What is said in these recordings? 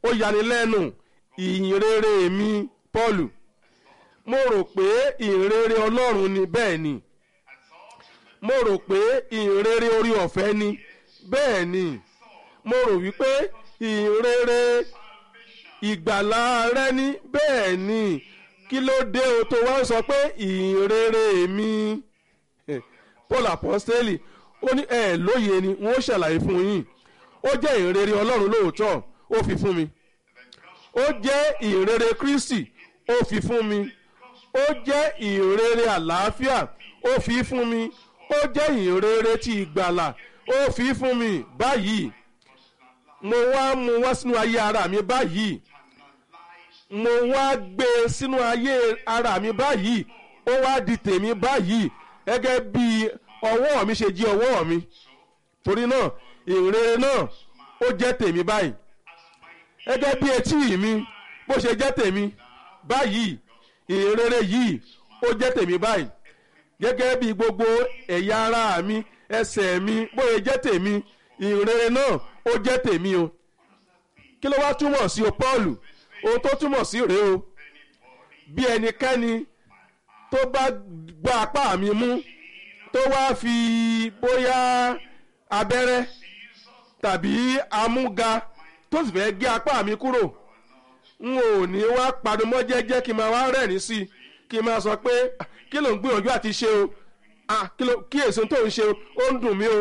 ó yanilẹ́nu ìyìnrere mi Paul mo rò pé ìyìnrere Ọlọ́run ni bẹ́ẹ̀ ni mo rò pé ìyìnrere orí ọ̀fẹ́ ni bẹ́ẹ̀ ni mo rò wípé ìyìnrere ìgbàlà rẹ ní bẹ́ẹ̀ ni kí ló dé o tó wá ń sọ pé ìyìnrere mi Paul apostoli ó ní ẹ lóye ni wọn ó ṣàlàyé fún yín ó jẹ́ ìyìnrere Ọlọ́run lóòótọ́ ó fi fún mi ó jẹ́ ìyìnrere Kristi ó fi fún mi ó jẹ́ ìyìnrere àlàáfíà ó fi fún mi ó jẹ́ ìyìnrere ti ìgbàlà ó fi fún mi báyìí mo wá mú wá sínú ayé ara mi báyìí mo wá gbé e sínú ayé ara mi báyìí ó wá di tèmi báyìí gẹ́gẹ́ bí ọwọ́ mi ṣe jí ọwọ́ mi torí náà ìrere náà ó jẹ́ tèmi báyìí gẹ́gẹ́ bí etí mi bó ṣe jẹ́ tèmi báyìí ìrere yìí ó jẹ́ tèmi báyìí gẹ́gẹ́ bí gbogbo ẹ̀yà ara mi ẹsẹ̀ mi bó ṣe jẹ́ tèmi ìrere náà ó jẹ́ tèmi o kí ló wá túmọ̀ sí o Paul ohun tó túmọ̀ sí rèé o bí ẹnikẹ́ni tó bá gba apá mi mú tó wá fi bóyá abẹ́rẹ́ tàbí amúga tó sì fẹ́ gé apá mi kúrò n ò ní wá padùmọ́ jẹ́jẹ́ kí n máa wá rẹ́rìn sí i kí n máa sọ pé kí ló ń gbìyànjú àti ṣe o kí èso tó ń ṣe o ó ń dùn mí o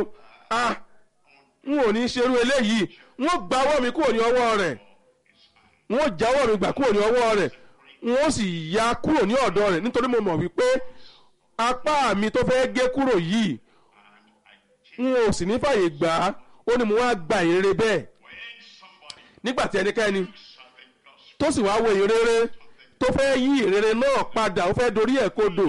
n ò ní ṣerú eléyìí n ó gbawọ́ mi kúrò ní ọwọ́ rẹ̀ n ó jáwọ́ mi gbà kúrò ní ọwọ́ rẹ̀ n ó sì ya kúrò ní ọ̀dọ̀ rẹ̀ nítorí mo mọ̀ wípé apá mi tó fẹ́ gé kúrò yìí n ò sì ní fàyè gbà á ó ní mo wá gba ìrere bẹ́ẹ̀ nígbà tí ẹnikẹ́ni tó sì wáá wo ìrere tó fẹ́ yí ìrere náà padà ó fẹ́ dorí ẹ̀ kodò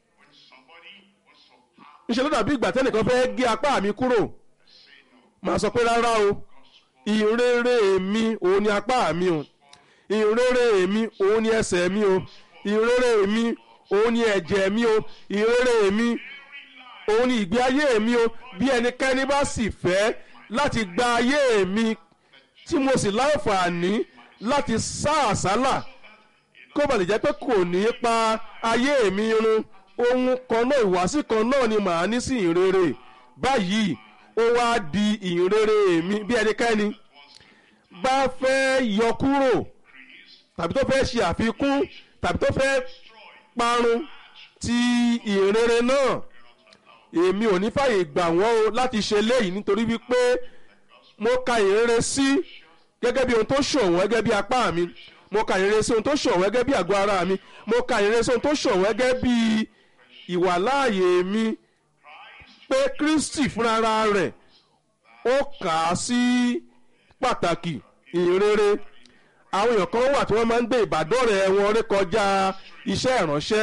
ńṣe ló dàbí ìgbà tẹ́nìkan fẹ́ gé apá mi kúrò màá sọ pé rárá o ìrere mi òun ni apá mi o ìrere mi òun ni ẹsẹ̀ mi o ìrere mi òun ni ẹ̀jẹ̀ mi o ìrere mi òun ni ìgbé ayé mi o bí ẹnikẹ́ni bá sì fẹ́ láti gba ayé mi tí mo sì láǹfààní láti sá àsálà kó ba lè jẹ́ pé kò ní pa ayé mi run ohun kan náà ìwàsí kan náà ni màá ní sí ìrere báyìí ó wá di ìrere mi bí ẹnikẹ́ni bá fẹ́ yọ kúrò tàbí tó fẹ́ ṣe àfikún tàbí tó fẹ́ parun ti ìrere náà èmi ò ní fàyè gbà wọ́n o láti ṣe léyìí nítorí wípé mo ka ìrere sí gẹ́gẹ́ bí ohun tó ṣọ̀wọ́n gẹ́gẹ́ bí apá mi mo ka ìrere sí ohun tó ṣọ̀wọ́n gẹ́gẹ́ bí àgọ́ ara mi mo ka ìrere sí ohun tó ṣọ̀wọ́n gẹ́gẹ́ bí ìwàláàyè mi pé Kristi fúnra rẹ̀ ó kà á sí pàtàkì ìrere àwọn èèyàn kan wà tí wọ́n máa ń gbé ìbádọ́rẹ̀ẹ́ wọn rékọjá iṣẹ́ ìránṣẹ́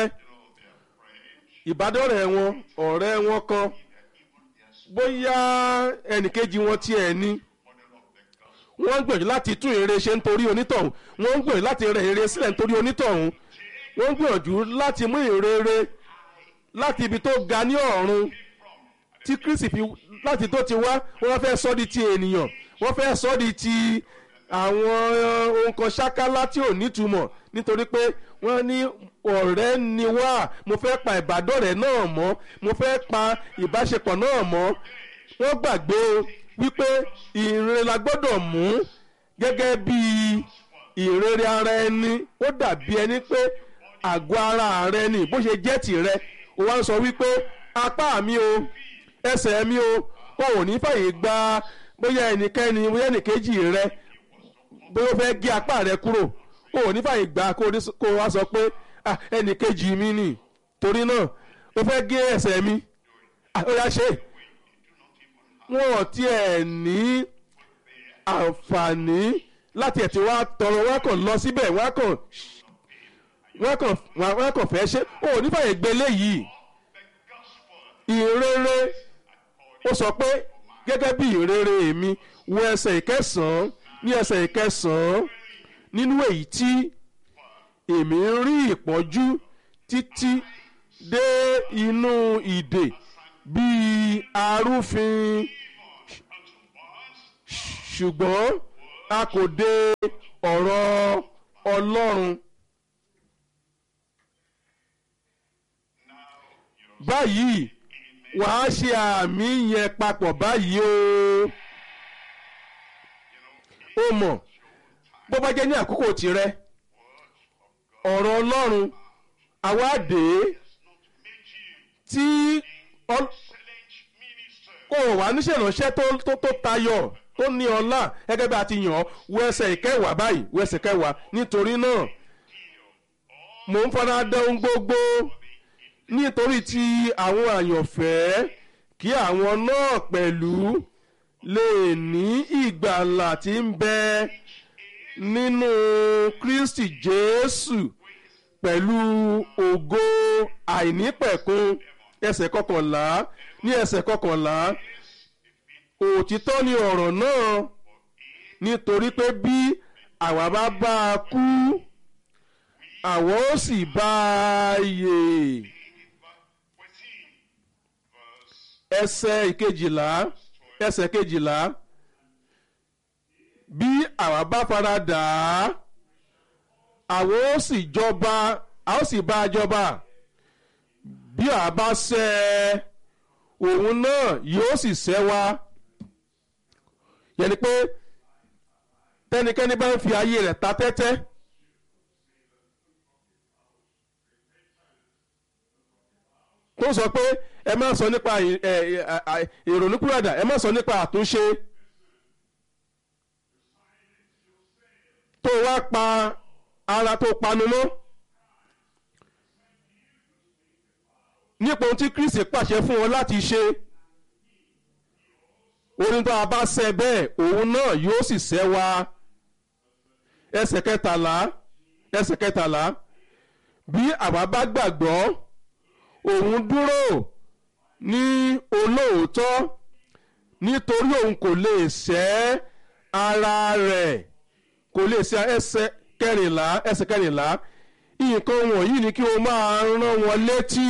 ìbádọ́rẹ̀ẹ́ wọn ọ̀rẹ́ wọn kan bóyá ẹnìkejì wọn tiẹ̀ ni wọ́n ń gbìyànjú láti tún ère ṣe nítorí onítọ̀hún wọ́n ń gbìyànjú láti rẹ̀ ère sílẹ̀ nítorí onítọ̀hún wọ́n ń gbìyànjú láti mú ìrere láti ibi tó ga ní ọ̀run tí Kristi fi láti tó ti wá wọ́n fẹ́ sọ di ti ènìyàn wọ́n fẹ́ sọ di ti àwọn ohun kan ṣákálá tí ò nítumọ̀ nítorí pé wọ́n ní ọ̀rẹ́ ni wá mo fẹ́ pa ìbádọ́rẹ̀ẹ́ náà mọ́ mo fẹ́ pa ìbáṣepọ̀ náà mọ́ wọ́n gbàgbé wípé ìrere la gbọ́dọ̀ mú gẹ́gẹ́ bí ìrere ara ẹni ó dàbí ẹni pé àgọ́ ara rẹ ni bó ṣe jẹ́ tìrẹ ó wá ń sọ wípé apá mi o ẹsẹ̀ mi o o ò ní fàyè gba bóyá ẹnikẹ́ni bóyá ẹnìkejì rẹ bóyá ó fẹ́ gé apá rẹ kúrò o ò ní fàyè gbà kó o wá sọ pé ẹnìkejì mi nì torí náà ó fẹ́ gé ẹsẹ̀ mi ó yá ṣe wọn ò tiẹ̀ ní àǹfààní láti ẹ̀ tí wọ́n á tọrọ wọ́n á kàn lọ síbẹ̀ wọ́n á kàn wọ́n kàn wọ́n kàn fẹ́ ṣe ó ní fàyè gbé léyìí ìrere ó sọ pé gẹ́gẹ́ bí ìrere mi wo ẹsẹ̀ ìkẹsàn-án ní ẹsẹ̀ ìkẹsàn-án nínú èyí tí èmi ń rí ìpọ́njú títí dé inú ìdè bíi arúfin ṣùgbọ́n a kò de ọ̀rọ̀ ọlọ́run. báyìí wàá ṣe àmì yẹn papọ̀ báyìí o. ó mọ̀ bó bá jẹ́ ní àkókò tirẹ̀ ọ̀rọ̀ ọlọ́run àwa dé tí kò wá níṣẹ́ ìránṣẹ́ tó tó tó tayọ tó ní ọlá gẹ́gẹ́ bí a ti yàn ọ́ wo ẹsẹ̀ ìkẹwàá báyìí wo ẹsẹ̀ kẹwàá nítorí náà mò ń fara dán ohun gbogbo nítorí tí àwọn àyànfẹ́ kí àwọn náà pẹ̀lú lè ní ìgbàlà tí ń bẹ nínú Kristi Jésù pẹ̀lú ògo àìnípẹ̀kun ẹsẹ̀ kọkànlá ní ẹsẹ̀ kọkànlá òtítọ́ ni ọ̀rọ̀ náà nítorí pé bí àwa bá bá a kú àwa ó sì bá a yè ẹsẹ̀ ìkejìlá ẹsẹ̀ kejìlá bí àwa bá fara dà á àwa ó sì jọba a ó sì bá a jọba bí àwa bá ṣẹ̀ ẹ́ òun náà yóò sì ṣẹ̀ wá yẹni pé tẹnikẹ́ni bá ń fi ayé rẹ̀ ta tẹ́tẹ́ tó sọ pé ẹ má sọ nípa ìrònúkúrọ̀dà ẹ má sọ nípa àtúnṣe tó wá pa ara tó panu mọ́ nípa ohun tí Kristi pàṣẹ fún ọ láti ṣe orin tó a bá ṣe bẹ́ẹ̀ òun náà yóò sì ṣẹ́ wa ẹsẹ̀ kẹtàlá ẹsẹ̀ kẹtàlá bí àwa bá gbàgbọ́ òun dúró ní olóòótọ́ nítorí òun kò lè ṣẹ́ ara rẹ̀ kò lè ṣe ẹsẹ̀ kẹrìnlá ẹsẹ̀ kẹrìnlá nǹkan wọ̀nyí ni kí o máa rán wọn létí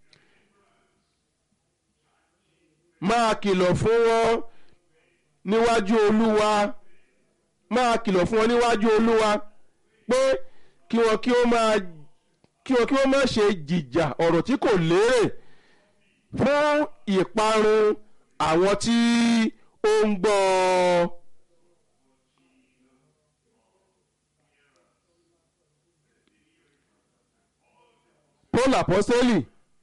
máa kìlọ̀ fún wọn níwájú olúwa máa kìlọ̀ fún wọn níwájú olúwa pé kí wọn kí ó máa kí wọn kí wọn má ṣe jìjà ọ̀rọ̀ tí kò lérè fún ìparun àwọn tí ó ń gbọ́ ọ. Paul apostoli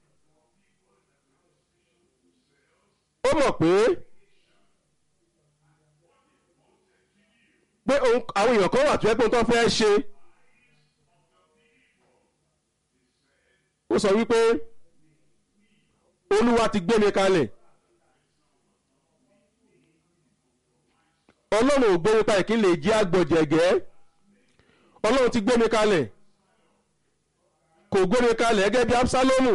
ó mọ̀ pé pé àwọn èèyàn kan wà tó yẹ pé tó fẹ́ ṣe ó sọ wípé olúwa ti gbé mi kalẹ̀ ọlọ́run ò gbé mi kalẹ̀ kí n lè jí àgbọ̀jẹ̀gẹ́ ọlọ́run ti gbé mi kalẹ̀ kò gbé mi kalẹ̀ gẹ́gẹ́ bí Absalomu.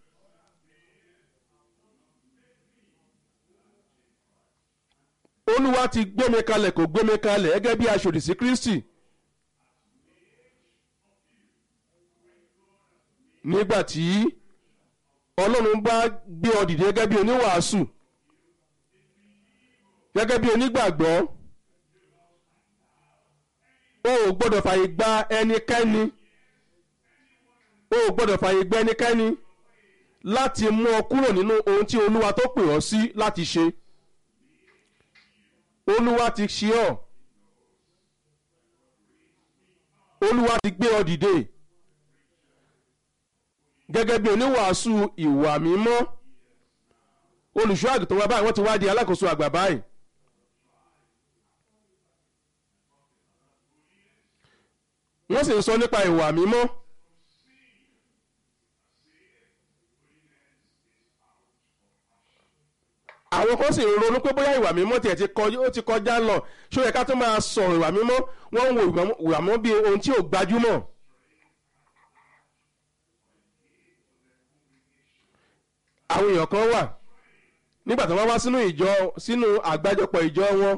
olúwa ti gbé mi kalẹ̀ kò gbé mi kalẹ̀ gẹ́gẹ́ bí aṣòdì sí Kristi. nígbà tí ọlọ́run bá gbé ọ dìde gẹ́gẹ́ bí oníwàásù gẹ́gẹ́ bí onígbàgbọ́ o ò gbọ́dọ̀ fàyè gba ẹnikẹ́ni o ò gbọ́dọ̀ fàyè gba ẹnikẹ́ni láti mú ọ kúrò nínú ohun tí olúwa tó pè ọ́ sí láti ṣe olúwa ti ṣe ọ́ olúwa ti gbé ọ dìde gẹ́gẹ́ bí oníwàásù ìwà mímọ́ olùṣọ́ àgùntàn wa báyìí wọ́n ti wá di alákòóso àgbà báyìí wọ́n sì ń sọ nípa ìwà mímọ́ àwọn kan sì ń ronú pé bóyá ìwà mímọ́ tiẹ̀ ti kọjá ó ti kọjá lọ ṣó yẹ ká tó máa sọ̀rọ̀ ìwà mímọ́ wọ́n ń wo ìwà mímọ́ bí ohun tí ò gbajúmọ̀. àwọn èèyàn kan wà nígbà tí wọ́n wá sínú ìjọ sínú àgbájọpọ̀ ìjọ wọn.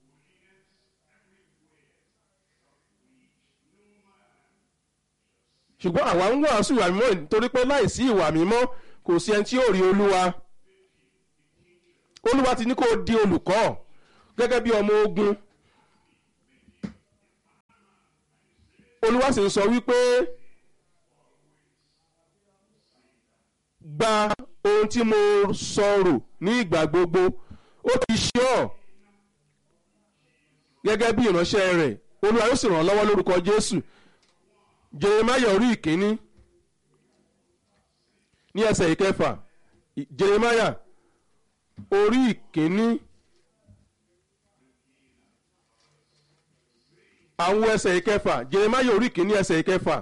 ṣùgbọ́n àwa ń wàásù ìwà mímọ́ nítorí pé láìsí ìwà mímọ́ kò sí ẹni tí yóò rí olúwa olúwa ti ní kó di olùkọ́ gẹ́gẹ́ bí ọmọ ogun olúwa sì ń sọ wípé gba ohun tí mo sọ̀rọ̀ ní ìgbà gbogbo ó ti ṣe ọ́ gẹ́gẹ́ bí ìránṣẹ́ rẹ̀ olúwa yóò sì ràn án lọ́wọ́ lórúkọ jésù jeremaya orí ìkíní ní ẹsẹ̀ ìkẹfà jeremaya orí ìkíní àwọn ẹsẹ̀ ìkẹfà jeremaya orí ìkíní ẹsẹ̀ ìkẹfà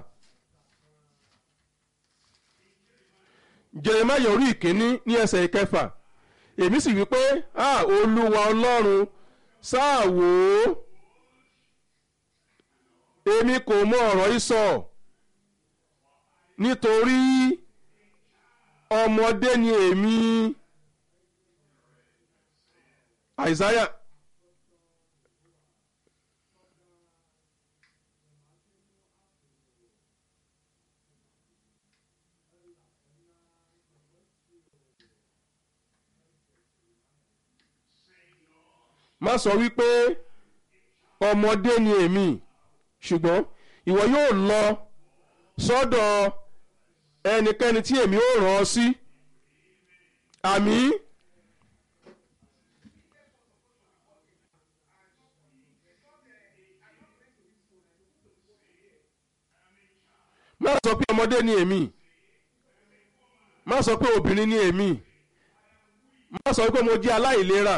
jeremaya orí ìkíní ní ẹsẹ̀ ìkẹfà èmi sì wí pé ah olúwa ọlọ́run sáà wò ó èmi kò mọ ọ̀rọ̀ yìí sọ nítorí ọmọdé ni èmi àìsáyà má sọ wípé ọmọdé ni èmi ṣùgbọ́n ìwọ yóò lọ sọ́dọ̀ ẹnikẹ́ni tí èmi ó rán ọ sí àmì má sọ pé ọmọdé ni èmi má sọ pé obìnrin ni èmi má sọ pé mo jẹ́ aláìlera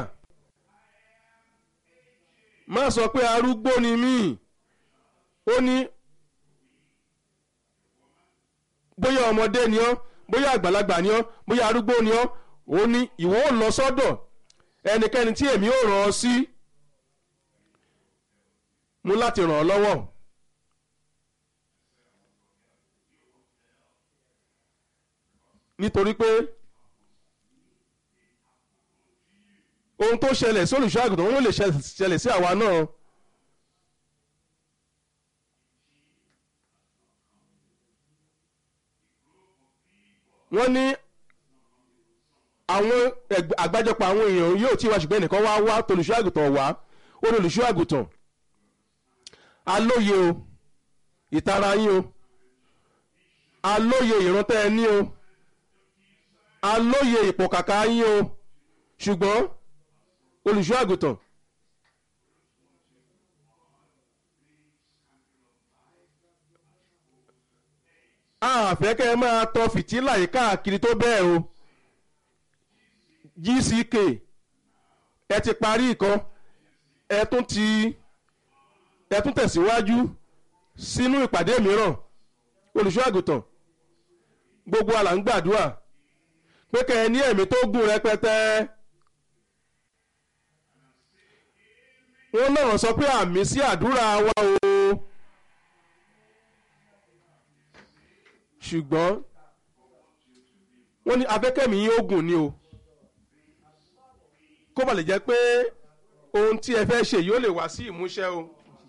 má sọ pé arúgbó ni mí ó ní bóyá ọmọdé ni ọ́ bóyá àgbàlagbà ni ọ́ bóyá arúgbó ni ọ́ ó ní ìwọ ò lọ sọ́dọ̀ ẹnikẹ́ni tí èmi ò ràn ọ́ sí mú láti ràn ọ́ lọ́wọ́ nítorí pé ohun tó ṣẹlẹ̀ sí olùṣọ́ àgùntàn wọn lè ṣẹlẹ̀ sí àwa náà. wọ́n ní àwọn àgbájọpọ̀ àwọn èèyàn yóò tí wá ṣùgbọ́n ẹnìkan wá wá tolùṣọ́ àgùntàn wá ó ní olùṣọ́ àgùntàn alóye o ìtara yín o alóye ìrántẹ́ ẹ ní o alóye ìpọ̀kàkà yín o ṣùgbọ́n olùṣọ́ àgùntàn àfẹ́ kẹ́ ẹ máa tọ fìtílà yìí káàkiri tó bẹ́ẹ̀ o gck ẹ ti parí ìkan ẹ tún ti ẹ tún tẹ̀síwájú sínú ìpàdé mìíràn olùṣọ́ àgùntàn gbogbo àlà ń gbàdúrà pé kẹ́ ẹ ní ẹ̀mí tó gùn rẹpẹtẹ wọ́n náà sọ pé àmì sí àdúrà wa o. ṣùgbọ́n wọ́n ní abẹ́kẹ́mi yín ogun ni o kó ba lè jẹ́ pé ohun tí ẹ fẹ́ ṣe yóò lè wá sí ìmúṣẹ o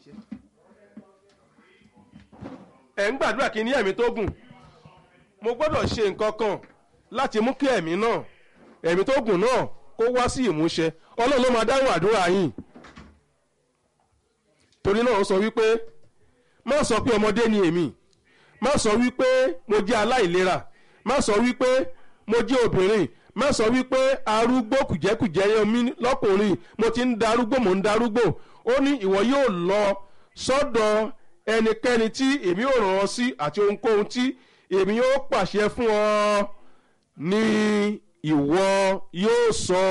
ẹ̀ ń gbàdúrà kí ní ẹ̀mí tó gùn mo gbọ́dọ̀ ṣe nǹkan kan láti mú kí ẹ̀mí náà ẹ̀mí tó gùn náà kó wá sí ìmúṣẹ ọlọ́run ló máa dáhùn àdúrà yín torí náà ó sọ wípé má sọ pé ọmọdé ni èmi má sọ wípé mo jẹ́ aláìlera má sọ wípé mo jẹ́ obìnrin má sọ wípé arúgbó kùjẹ́kùjẹ́ yẹn mi lọ́kùnrin mo ti ń darúgbó mo ń darúgbó ó ní ìwọ yóò lọ sọ́dọ̀ ẹnikẹ́ni tí èmi ò ràn ọ́ sí àti ohunkóhun tí èmi yóò pàṣẹ fún ọ ní ìwọ yóò sọ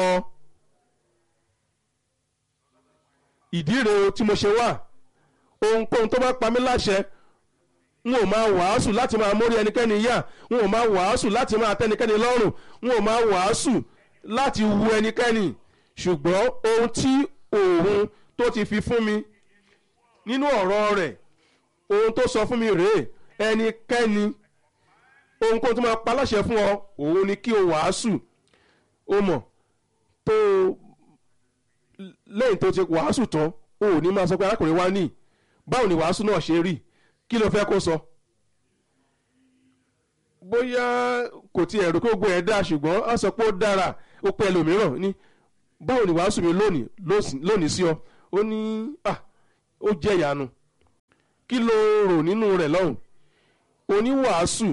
ìdí rèé tí mo ṣe wà ohunkóhun tó bá pa mí láṣẹ n ò máa wàásù láti máa mórí ẹnikẹ́ni yá n ò máa wàásù láti máa tẹ́nikẹ́ni lọ́rùn n ò máa wàásù láti wu ẹnikẹ́ni ṣùgbọ́n ohun tí òun tó ti fi fún mi nínú ọ̀rọ̀ rẹ̀ ohun tó sọ fún mi rèé ẹnikẹ́ni ohunkóhun tó máa pa láṣẹ fún ọ òun ni kí o wàásù o mọ̀ tó lẹ́yìn tó ti wàásù tán o ò ní máa sọ pé arákùnrin wa ní báwo ni wàásù náà ṣe rí kí ló fẹ́ kó sọ bóyá kò tiẹ̀ rò pé gbogbo ẹ̀ dá ṣùgbọ́n á sọ pé ó dára ó pẹ́ ẹlòmíràn ní báwo ni wàásù mi lónìí lónìí sí ọ ó ní à ó jẹ́ ìyanu kí ló rò nínú rẹ̀ lọ́hùn oníwàásù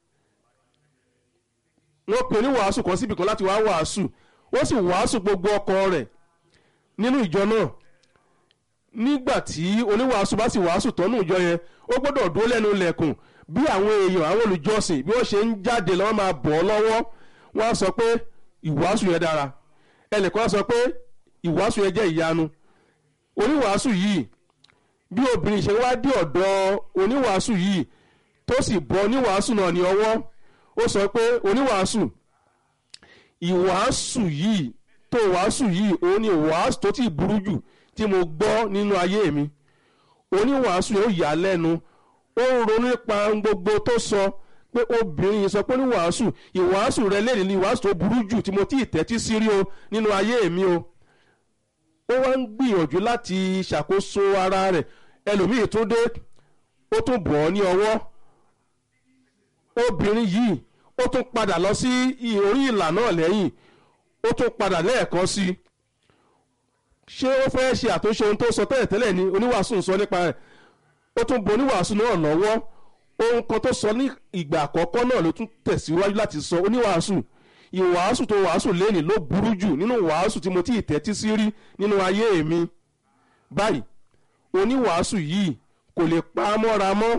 wọ́n pe oníwàásù kan síbì kan láti wá wàásù ó sì wàásù gbogbo ọkọ̀ rẹ̀ nínú ìjọ náà nígbà tí oníwàásù bá sì wàásù tọ́nú ìjọ yẹn ó gbọ́dọ̀ dúró lẹ́nu ilẹ̀kùn bí àwọn èèyàn àwọn olùjọsìn bí wọ́n ṣe ń jáde lọ́wọ́ máa bọ̀ ọ́ lọ́wọ́ wọ́n á sọ pé ìwàásù yẹn dára ẹnìkan á sọ pé ìwàásù yẹn jẹ́ ìyanu oníwàásù yìí bí obìnrin ṣe wá dé ọ̀dọ̀ oníwàásù yìí tó sì bọ́ oníwàásù náà ní ọwọ́ ó sọ pé oníwàásù ìwàásù yìí tó wàásù yìí òun ni ìwàásù tó ti burú jù tí mo gbọ́ nínú ayé mi oníwàásù yóò yà á lẹ́nu ó ń ronú nípa gbogbo tó sọ pé obìnrin yìí sọ pé oníwàásù ìwàásù rẹ lẹ́yìn ní ìwàásù tó burú jù tí mo ti tẹ́tí sí rí o nínú ayé mi o ó wá ń gbìyànjú láti ṣàkóso ara rẹ̀ ẹlòmíì tún dé ó tún bọ̀ ọ́ ní ọwọ́ obìnrin yìí ó tún padà lọ sí orí ìlà náà lẹ́yìn ó tún padà lẹ́ẹ̀kan sí i ṣé ó fẹ́ ṣe àtúnṣe ohun tó sọ tẹ́lẹ̀tẹ́lẹ̀ ni oníwàásù ń sọ nípa rẹ̀ ó tún bo oníwàásù náà lọ́wọ́ ohun kan tó sọ ní ìgbà àkọ́kọ́ náà ló tún tẹ̀síwájú láti sọ oníwàásù ìwàásù tó wàásù lẹ́nìí ló burú jù nínú wàásù tí mo ti tẹ́tí sí rí nínú ayé mi báyìí oníwàásù yìí kò lè pa á mọ́ra mọ́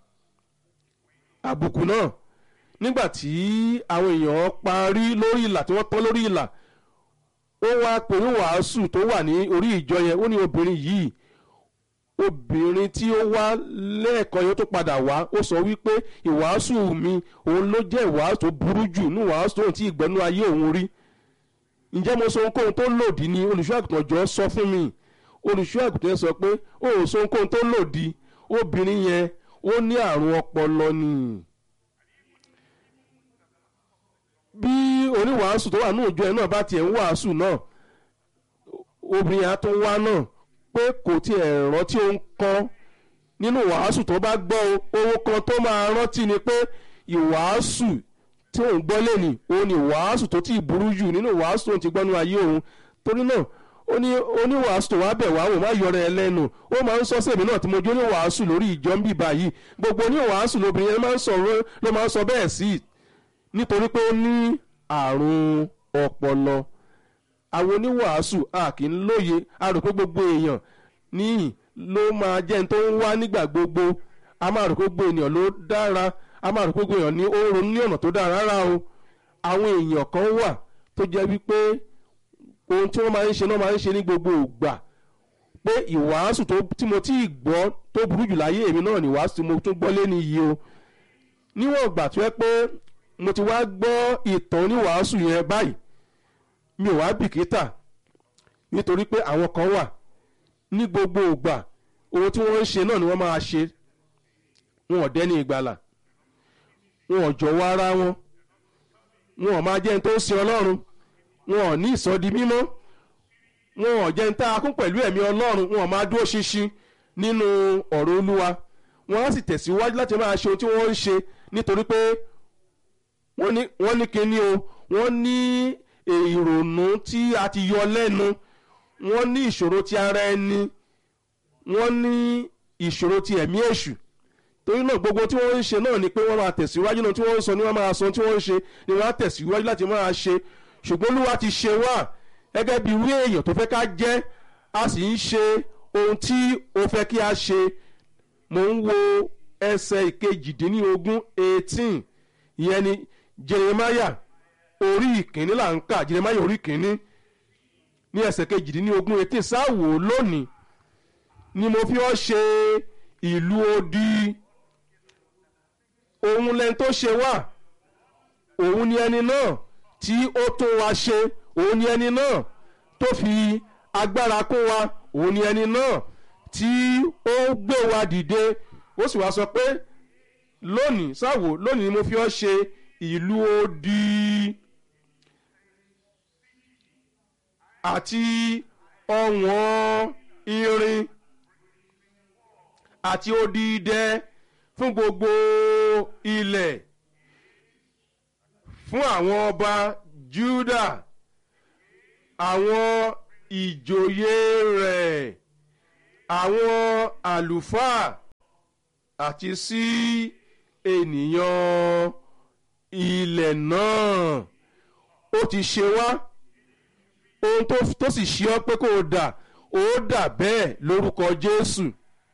àbùkù náà nígbà tí àwọn èèyàn parí lórí ìlà tí wọ́n tán lórí ìlà ó wá pẹ̀lú wàásù tó wà ní orí ìjọ yẹn ó ní obìnrin yìí obìnrin tí ó wá lẹ́ẹ̀kan yóò tó padà wá ó sọ wípé ìwàásù mi òun ló jẹ́ ìwàásù tó burú jù ní ìwàásù tóun tí ìgbẹ́nu ayé òun rí ǹjẹ́ mo sọ ohunkóhun tó lòdì ni olùṣọ́ àgùntàn jọ sọ fún mi olùṣọ́ àgùntàn yẹn sọ pé ó ò sọ ohunkóhun tó lòdì obìnrin yẹn ó ní àrùn ọpọlọ ni bí oníwàásù tó wà ní òjò ẹ náà bá tiẹ̀ ń wàásù náà obìnrin yẹn á tún wá náà pé kò tiẹ̀ rántí ohun kan nínú wàásù tó bá gbọ́ ohun kan tó máa rántí ni pé ìwàásù tí òun gbọ́ lẹ́nì òun ni wàásù tó ti burú jù nínú wàásù tó ti gbọ́ nínú ayé òun torí náà ó ní oníwàásù tó wá bẹ̀ wá wò má yọrọ ẹ lẹ́nu ó máa ń sọ sèmi náà tí mo jó oníwàásù lórí ìjọ ń bì báyìí gbogbo oníwàásù lóbìnrin yẹn máa ń sọ̀rọ̀ ló máa ń sọ bẹ́ẹ̀ sí nítorí pé ó ní àrùn ọpọlọ àwọn oníwàásù a kì í lóye a rò pé gbogbo èèyàn níyìn ló máa jẹ́ ní tó ń wá nígbà gbogbo a máa rò pé gbogbo èèyàn ló dára a máa rò pé gbogbo èèyàn ní ó ronú ní ọ̀nà tó dára rárá o àwọn èèyàn kan wà tó jẹ́ wípé ohun tí wọ́n máa ń ṣe náà máa ń ṣe ní gbogbo ìgbà pé ìwàásù tí mo tí ì gbọ́ tó burú jù láyé èmi náà ní ìwàásù tí mo tún gbọ́ lé ní iye o níwọ̀n ìgbà tó yẹ pé mo ti wá gbọ́ ìtàn oníwàásù yẹn báyìí mi ò wá bìkítà nítorí pé àwọn kan wà ní gbogbo ìgbà ohun tí wọ́n ń ṣe náà ni wọ́n máa ṣe wọn ò dẹ́ni ìgbàlà wọn ò jọ̀wọ́ ara wọn wọn ò máa jẹ́ ní tó ń sin ọlọ́run wọn ò ní ìsọdi mímọ́ wọn ò jẹ́ ní tá a kún pẹ̀lú ẹ̀mí ọlọ́run wọn ò máa dúró ṣinṣin nínú ọ̀rọ̀ olúwa wọn á sì tẹ̀síwájú láti máa ṣe ohun tí wọ́n ń ṣe nítorí pé wọ́n ní kíní o wọ́n ní ìrònú tí a ti yọ lẹ́nu wọ́n ní ìṣòro ti ara ẹni wọ́n ní ìṣòro ti ẹ̀mí èṣù torí náà gbogbo tí wọ́n ń ṣe náà ni pé wọ́n máa tẹ̀síwájú náà tí wọ́n ń sọ ni wọ́n máa sọ tí wọ́n ń ṣe ni wọ́n á tẹ̀síwájú láti máa ṣe ṣùgbọ́n olúwa ti ṣe wá gẹ́gẹ́ bí irú èèyàn tó fẹ́ ká jẹ́ a sì ń ṣe ohun tí ó fẹ́ kí a ṣe mò ń wo ẹsẹ̀ ìkejìdínlógún eighteen ìyẹn ni jeremiah orí ìkíní là ń kà jeremiah orí ìkíní ní ẹsẹ̀ kejìdínlógún eighteen sáwò lónìí ni mo fi ọ́ ṣe ìlú odi òun lẹni tó ṣe wá òun ni ẹni náà tí ó tún wa ṣe òun ni ẹni náà tó fi agbára kún wa òun ni ẹni náà tí ó gbé wa dìde ó sì wá sọ pé lónìí sáwò lónìí ni mo fi ọ́ ṣe ìlú odi àti ọ̀wọ́n irin àti odi idẹ fún gbogbo ilẹ̀ fún àwọn ọba Júdà àwọn ìjòyè rẹ̀ àwọn àlùfáà àti sí ènìyàn ilẹ̀ náà ó ti ṣe wá ohun tó tó sì ṣe ọ́ pé kó o dà ó dà bẹ́ẹ̀ lórúkọ Jésù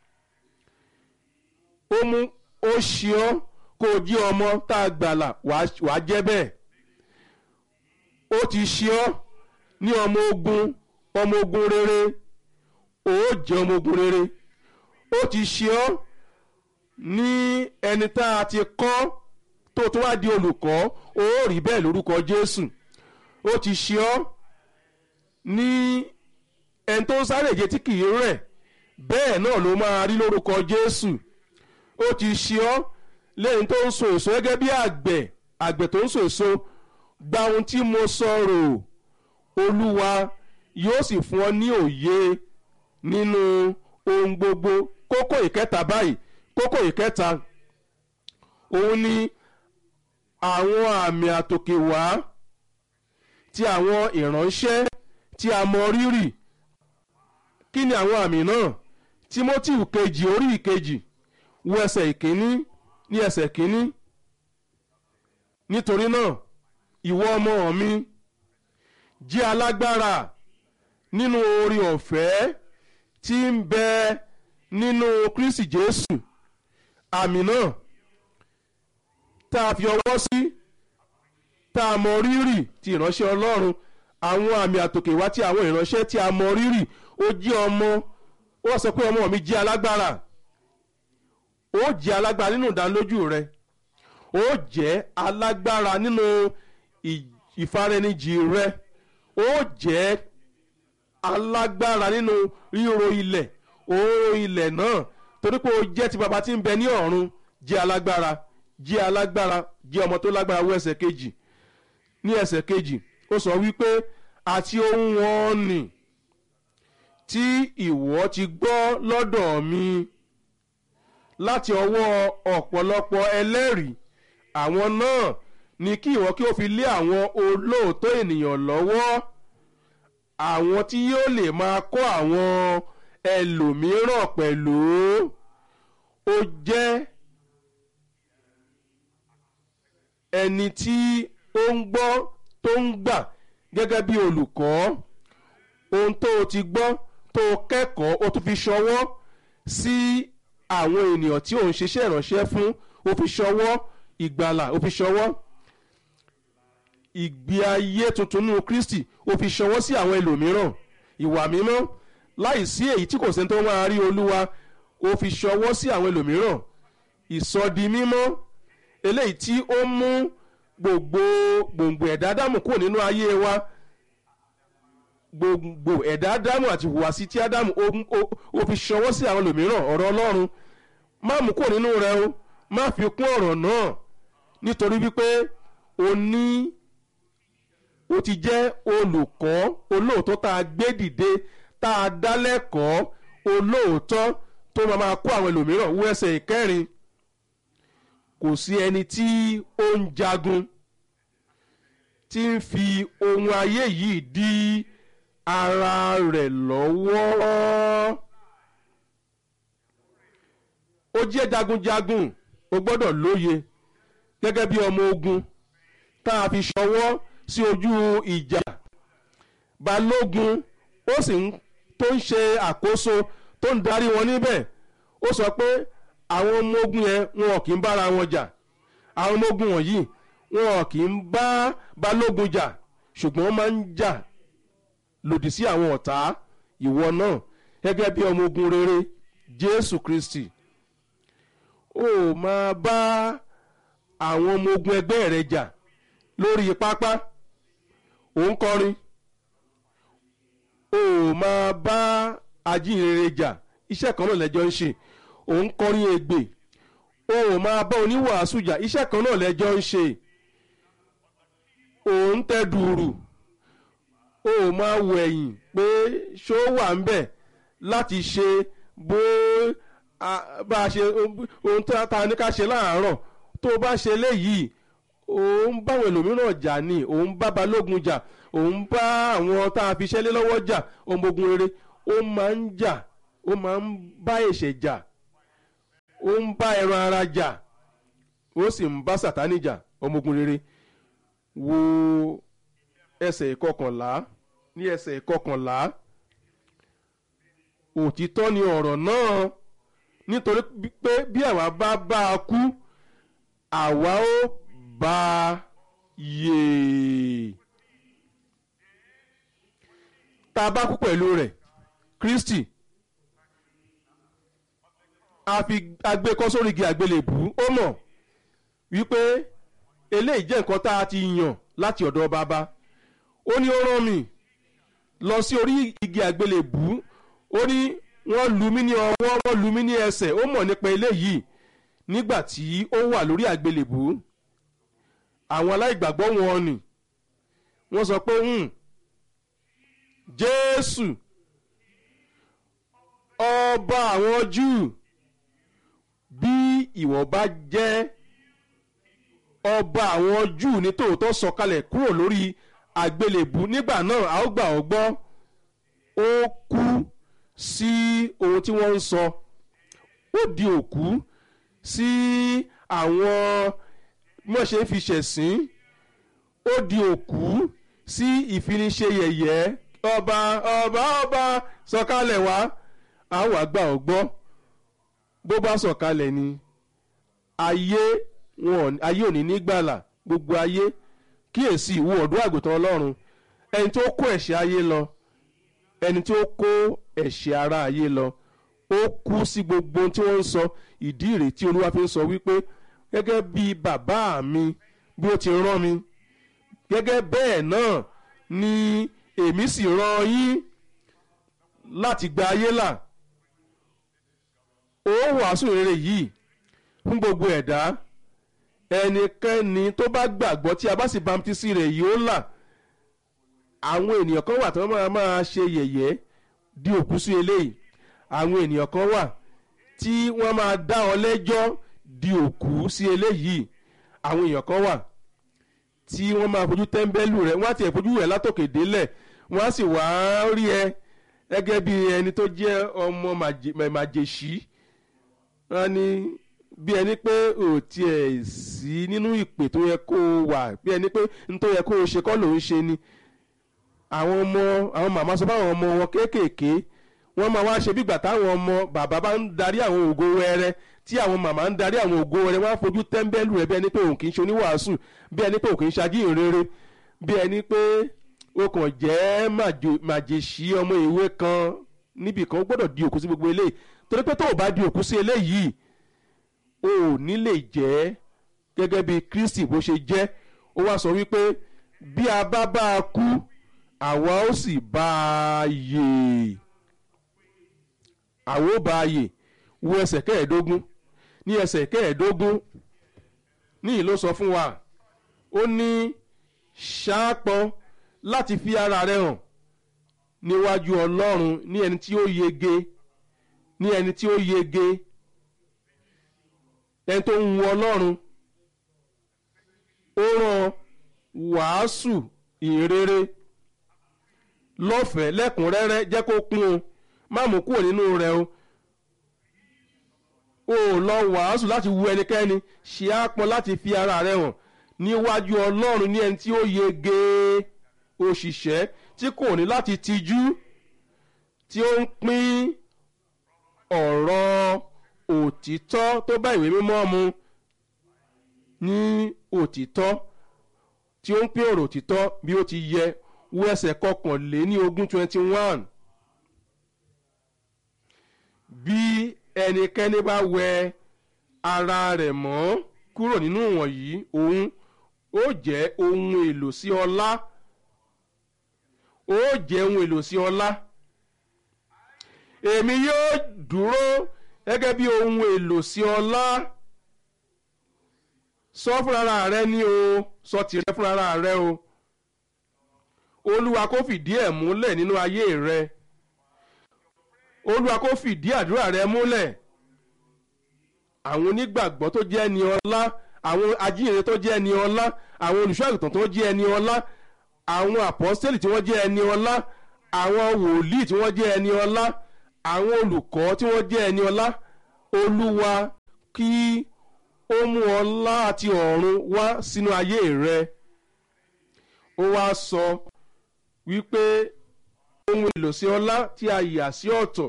ó mú ó ṣe ọ́ kó o jí ọmọ tá a gbàlà wàá jẹ́ bẹ́ẹ̀ ó ti ṣe ọ́ ní ọmọ ogun ọmọ ogun rere ó jẹ́ ọmọ ogun rere ó ti ṣe ọ́ ní ẹni tá a ti kọ́ tó tó wá di olùkọ́ ó rí bẹ́ẹ̀ lórúkọ Jésù ó ti ṣe ọ́ ní ẹni tó ń sáré ìje tí kì í rẹ̀ bẹ́ẹ̀ náà ló máa rí lórúkọ Jésù ó ti ṣe ọ́ lẹ́yìn tó ń so èso gẹ́gẹ́ bí àgbẹ̀ àgbẹ̀ tó ń so èso gba ohun tí mo sọ̀rọ̀ Olúwa yóò sì fún ọ ní òye nínú ohun gbogbo kókó ìkẹta báyìí kókó ìkẹta òun ni àwọn àmì àtòkè wá ti àwọn ìránṣẹ́ tí a mọ rírì kí ni àwọn àmì náà Timothy kejì orí ìkejì wo ẹsẹ̀ ìkíní ní ẹsẹ̀ kíní nítorí náà ìwọ ọmọ mi jẹ́ alágbára nínú oore ọ̀fẹ́ tí ń bẹ nínú Kristi Jésù àmì náà tá a fi ọwọ́ sí tá a mọ rírì ti ìránṣẹ́ Ọlọ́run àwọn àmì àtòkè wá tí àwọn ìránṣẹ́ tí a mọ rírì ó jẹ́ ọmọ ó sọ pé ọmọ mi jẹ́ alágbára ó jẹ́ alágbára nínú ìdánilójú rẹ ó jẹ́ alágbára nínú ìfaraẹnijì rẹ ó jẹ́ alágbára nínú ríro ilẹ̀ òórùn ilẹ̀ náà torí pé ó jẹ́ ti bàbá tí ń bẹ ní ọ̀run jẹ́ alágbára jẹ́ alágbára jẹ́ ọmọ tó lágbára wọ ẹsẹ̀ kejì ní ẹsẹ̀ kejì ó sọ wípé àti ohun wọn nì tí ìwọ ti gbọ́ lọ́dọ̀ mi láti ọwọ́ ọ̀pọ̀lọpọ̀ ẹlẹ́rìí àwọn náà ni kí ìwọ kí o fi lé àwọn olóòótọ́ ènìyàn lọ́wọ́ àwọn tí yóò lè máa kọ́ àwọn ẹlòmíràn pẹ̀lú ó jẹ́ ẹni tí ó ń gbọ́ tó ń gbà gẹ́gẹ́ bí olùkọ́ ohun tó o ti gbọ́ tó o kẹ́kọ̀ọ́ o tún fi ṣọwọ́ sí àwọn ènìyàn tí ò ń ṣiṣẹ́ ìránṣẹ́ fún o fi ṣọwọ́ ìgbàlà o fi ṣọwọ́ ìgbé ayé tuntun nínú Kristi o fi ṣọwọ́ sí àwọn ẹlòmíràn ìwà mímọ́ láì sí èyí tí kò sẹ́ni tó máa rí Olúwa o fi ṣọwọ́ sí àwọn ẹlòmíràn ìsọdi mímọ́ eléyìí tí ó mú gbogbo gbòǹgbò ẹ̀dá Ádámù kúrò nínú ayé wa gbogbo ẹ̀dá Ádámù àti ìhùwàsí tí Ádámù ó fi ṣọwọ́ sí àwọn ẹlòmíràn ọ̀rọ̀ Ọlọ́run má mú kúrò nínú rẹ o má fi kún ọ̀rọ̀ náà nítorí wípé o ní o ti jẹ́ olùkọ́ olóòótọ́ tá a gbé dìde tá a dá lẹ́kọ̀ọ́ olóòótọ́ tó máa máa kó àwọn ẹlòmíràn wọ ẹsẹ̀ ìkẹrin kò sí ẹni tí ó ń jagun tí ń fi ohun ayé yìí dí ara rẹ̀ lọ́wọ́ ó jẹ́ jagunjagun o gbọ́dọ̀ lóye gẹ́gẹ́ bí ọmọ ogun tá a fi ṣọwọ́ sí ojú ìjà balógun ó sì ń tó ń ṣe àkóso tó ń darí wọn níbẹ̀ ó sọ pé àwọn ọmọ ogun yẹn wọn kì í bára wọn jà àwọn ọmọ ogun wọ̀nyí wọn kì í bá balógun jà ṣùgbọ́n wọ́n máa ń jà lòdì sí àwọn ọ̀tá ìwọ náà gẹ́gẹ́ bí ọmọ ogun rere Jésù Kristi ó máa bá àwọn ọmọ ogun ẹgbẹ́ rẹ jà lórí pápá ò ń kọrin ó máa bá ajínrere jà iṣẹ́ kan náà lẹ́jọ́ ń ṣe ò ń kọrin ègbè ó máa bá oníwàásù jà iṣẹ́ kan náà lẹ́jọ́ ń ṣe ò ń tẹ dùrù ó máa wọ ẹ̀yìn pé ṣó wà ń bẹ̀ láti ṣe bó bá a ṣe ohun tó ta ní ká ṣe láàárọ̀ tó bá ṣe léyìí òun báwọn ẹlòmíràn jà ní òun bá balógun jà òun bá àwọn tá a fi ṣẹ́lé lọ́wọ́ jà ọmọ ogun rere ó máa ń jà ó máa ń bá ẹ̀ṣẹ̀ jà ó ń bá ẹran ara jà ó sì ń bá sàtánì jà ọmọ ogun rere wo ẹsẹ̀ ìkọkànlá ní ẹsẹ̀ ìkọkànlá òtítọ́ ni ọ̀rọ̀ náà nítorí pé bí àwa bá bá a kú àwa ó bá a yè tá a bá kú pẹ̀lú rẹ̀ Kristi a fi agbẹ́kọ́ sórí igi àgbélébù ó mọ̀ wípé eléyìí jẹ́ nǹkan tá a ti yàn láti ọ̀dọ̀ bàbá ó ní ó rán mi lọ sí orí igi àgbélébù ó ní wọ́n lu mí ní ọwọ́ wọ́n lu mí ní ẹsẹ̀ ó mọ̀ nípa eléyìí nígbà tí ó wà lórí àgbélébù àwọn aláìgbàgbọ́ wọn ni wọ́n sọ pé Jésù ọba àwọn Júù bí ìwọ bá jẹ́ ọba àwọn Júù ní tòótọ́ sọ̀kalẹ̀ kúrò lórí àgbélébù nígbà náà a ó gbà ọ́ gbọ́ ó kú sí ohun tí wọ́n ń sọ ó di òkú sí àwọn mọ̀ ṣe ń fi ṣẹ̀sín ó di òkú sí ìfiniṣe yẹ̀yẹ́ ọba ọba ọba sọ̀kalẹ̀ wá a ó wá gbà ọ́ gbọ́ bó bá sọ̀kalẹ̀ ni ayé wọn ayé òní nígbàlà gbogbo ayé kíyèsí ìwọ ọ̀dọ́ àgùntàn ọlọ́run ẹni tó kó ẹ̀ṣẹ̀ ayé lọ ẹni tó kó ẹ̀ṣẹ̀ ara ayé lọ ó kú sí gbogbo tí wọ́n ń sọ ìdí ìrètí olúwa fi ń sọ wípé gẹ́gẹ́ bí bàbá mi bí ó ti rán mi gẹ́gẹ́ bẹ́ẹ̀ náà ni èmi sì rán yín láti gba ayé là ó wàásù rere yìí fún gbogbo ẹ̀dá ẹnikẹ́ni tó bá gbàgbọ́ tí a bá sì bamtísì rẹ̀ yìí ó là àwọn ènìyàn kan wà tí wọ́n máa máa ṣe yẹ̀yẹ́ di òkú sí eléyìí àwọn ènìyàn kan wà tí wọ́n máa dá ọ lẹ́jọ́ di òkú sí eléyìí àwọn èèyàn kan wà tí wọ́n máa fojú tẹ́ḿbẹ́lú rẹ̀ wọ́n á tiẹ̀ fojú rẹ̀ látòkè délẹ̀ wọ́n á sì wá rí ẹ gẹ́gẹ́ bí ẹni tó jẹ́ ọmọ màjèṣí wọ́n ní bí ẹni pé ò tiẹ̀ sí nínú ìpè tó yẹ kó o wà bí ẹni pé n tó yẹ kó o ṣe kọ́ ló ń ṣe ni àwọn ọmọ àwọn màmá sọ fáwọn ọmọ wọn kéékèèké wọ́n máa wá ṣe bígbà táwọn ọmọ bàbá bá ń darí àwọn ògo wẹrẹ tí àwọn màmá ń darí àwọn ògo wẹrẹ wọ́n á fojú tẹ́ḿbẹ́lú rẹ̀ bí ẹni pé òun kì í ṣe oníwàásù bí ẹni pé òun kì í ṣajíhìn rere bí ẹni pé o kàn jẹ́ màjèṣí ọmọ ìwé kan níbì kan ó gbọ́dọ̀ di òkú sí gbogbo eléyìí torí pé tó o bá di òkú sí eléyìí o ò ní lè jẹ́ gẹ́gẹ́ bí Kristi bó ṣe jẹ́ ó wá sọ wípé bí a bá bá a kú àwa ó sì bá a yè àwa ó bá a yè wo ẹsẹ̀ kẹẹ̀ẹ́dógún ní ẹsẹ̀ kẹẹ̀ẹ́dógún níyì ló sọ fún wa ó ní ṣáàpọ̀ láti fi ara rẹ hàn níwájú Ọlọ́run ní ẹni tí ó yege ní ẹni tí ó yege ẹni tó ń wu Ọlọ́run ó rán wàásù ìrere lọ́fẹ̀ẹ́ lẹ́kùnrẹ́rẹ́ jẹ́ kó kún o má mú kúrò nínú rẹ̀ o o lọ wàásù láti wu ẹnikẹ́ni ṣe á pọn láti fi ara rẹ̀ hàn níwájú Ọlọ́run ní ẹni tí ó yege òṣìṣẹ́ tí kò ní láti tijú tí ó ń pín ọ̀rọ̀ òtítọ́ tó bá ìwé mímọ́ mu ní òtítọ́ tí ó ń pín ọ̀rọ̀ òtítọ́ bí ó ti yẹ wo ẹsẹ̀ kọkànléní ogún twenty one bí ẹnikẹ́ni bá wẹ ara rẹ̀ mọ́ kúrò nínú wọ̀nyí òun ó jẹ́ ohun èlò sí ọlá ó jẹ́ ohun èlò sí ọlá èmi yóò dúró gẹ́gẹ́ bí ohun èlò sí ọlá sọ fúnra rẹ ní o sọ tìrẹ fúnra rẹ o olúwa kó fìdí ẹ̀ múlẹ̀ nínú ayé rẹ olúwa kó fìdí àdúrà rẹ múlẹ̀ àwọn onígbàgbọ́ tó jẹ́ ẹni ọlá àwọn ajíhìnrere tó jẹ́ ẹni ọlá àwọn olùṣọ́ àgùntàn tó jẹ́ ẹni ọlá àwọn àpọ́sítélì tí wọ́n jẹ́ ẹni ọlá àwọn wòlíì tí wọ́n jẹ́ ẹni ọlá àwọn olùkọ́ tí wọ́n jẹ́ ẹni ọlá olúwa kí ó mú ọlá àti ọ̀run wá sínú ayé rẹ ó wá sọ wípé ohun èlò sí ọlá tí a yà sí ọ̀tọ̀